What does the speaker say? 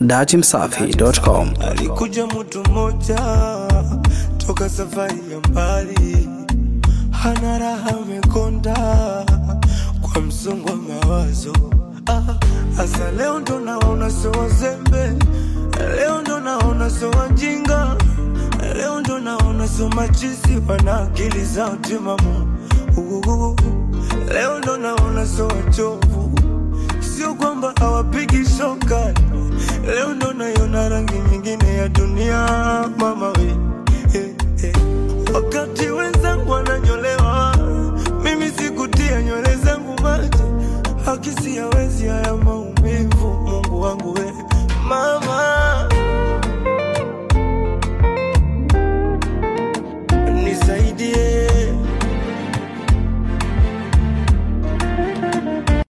datimsafi.com. Alikuja mtu mmoja toka safari ya mbali, hana raha, amekonda kwa msongo wa mawazo. Hasa ah, leo ndo naona sio wazembe, leo ndo naona sio wajinga, leo ndo naona sio machizi, wana akili zao timamu. Uh, leo ndo naona sio wachovu, sio kwamba hawapigi shoka Leo ndo naiona rangi nyingine ya dunia mama we eh, eh. Wakati wenzangu wananyolewa, mimi sikutia nywele zangu maji, hakisi hawezi haya maumivu. Mungu wangu we mama